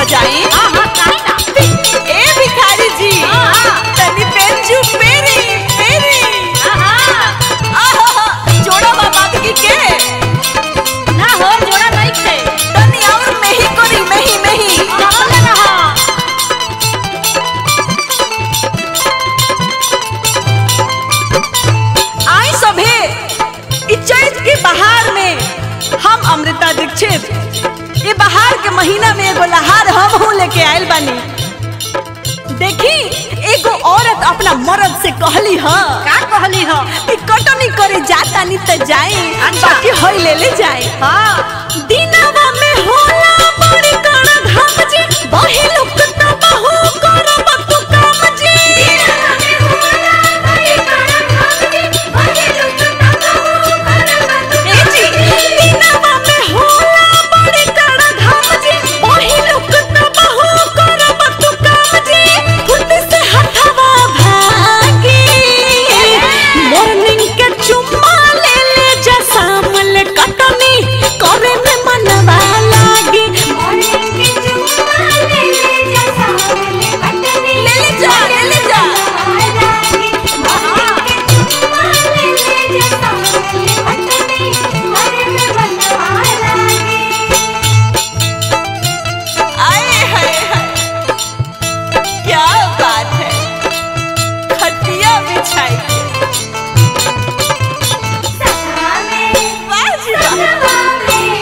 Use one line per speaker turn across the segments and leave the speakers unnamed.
बजाई
हाँ हाँ काहे ना
ए भिखारी जी
हाँ।
तनी बेंचू पेरी पेरी
हाँ हाँ
आहा जोड़ा बाबा की के
ना हो जोड़ा नहीं थे
तनी और मेही करी मेही मेही
रहल ना रहा
आई सभे इ चैत के बहार में हम अमृता दीक्षित ये बहार के महीना में एगो लहार हम हूँ लेके आयल बानी देखी एगो औरत अपना मर्द से कहली ह
का कहली हो
कि कटनी करे जाता नहीं त जाए
अच्छा।
बाकी होई ले ले जाए
हाँ
दिनवा में होला बड़ी कड़ा धाम जी बही लोग त बहु करब तू काम जी ए जी दिनवा में होला बड़ी कड़ा धाम जी बही लोग त बहु करब तू काम जी फुट से हथवा भागी मॉर्निंग के चुम्मा ले ले जा सामल कटनी करे में मनवा लागी ले ले जा ले ले जा आए हाय हाय क्या बात है खटिया बिछाई के वाह जी वाह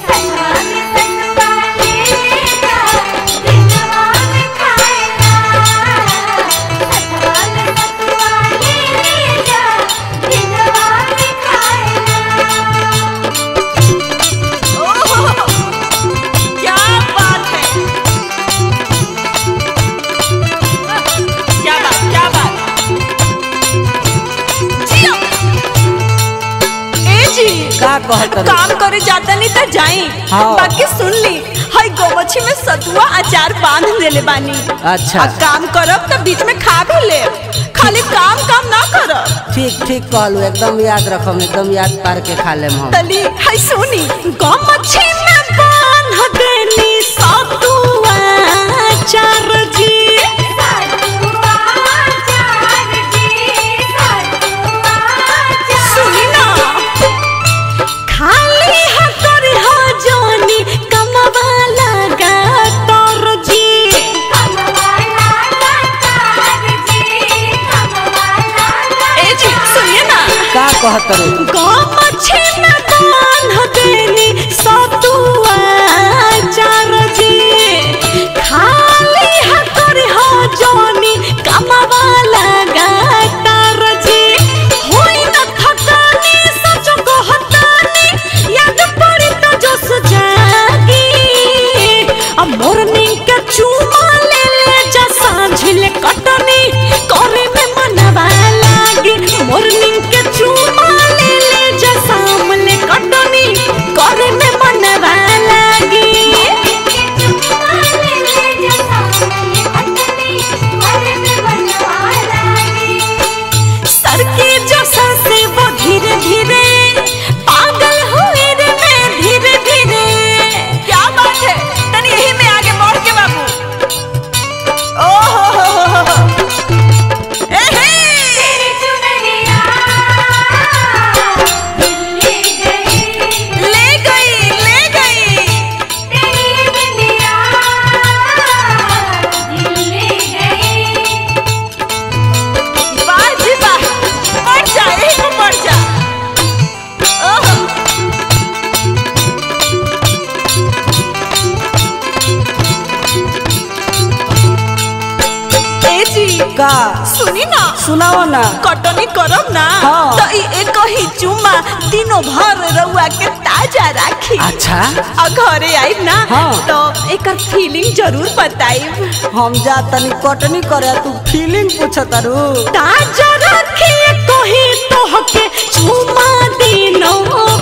ओह, क्या बात है क्या बात क्या बात जियो ए जी
का कहत रही?
काम करे जाता नहीं तो जाई
हाँ।
बाकी सुन ली हई गोमछी में सतुआ अचार बांध देले बानी
अच्छा।
आ काम करब तो बीच में खा भी ले खाली काम काम ना करब
ठीक ठीक कहलू एकदम याद रखम एकदम याद पार के खा लेम हम
तली हई सुनी गोमछी में बांध देनी सतुआ अचार जी सुनी ना खाली हतर हो जोनी कमवा लगा तोर जी ए जी सुनिए ना
का कहत रही?
गोमछी में बांध देनी सतुआ चार जी खाली हतर हो जोनी कमवा लगा तार जी होई न थकानी सच कहतानी याद पड़ी तो जोश जागी अब मोरनी के चूमा ले ले जा सांझिल कटनी करे में मनवा लागी मोरनी के चूमा ले ले जा सामले कटनी करे में मनवा लागी सर के जैसा से वो धीरे धीरे पागल हुए रे मैं धीरे धीरे क्या बात है तनी यही में आगे बढ़ के बाबू ओहो हो हो हो हो ए हे ले गई ले गई वाह जी वाह बढ़ जा यही को बढ़ जा ओहो ए जी
का
सुनी ना
सुनाओ ना
कटनी करब ना
हाँ।
तो ई एक ही चुम्मा दिनों भर रउआ के ताजा राखी
अच्छा
आ घरे आइब ना
हाँ।
तो एकर फीलिंग जरूर बताइब
हम जा तनी कटनी करे तू फीलिंग पूछत रू
ताजा राखी कोही तोहके चुम्मा दिनों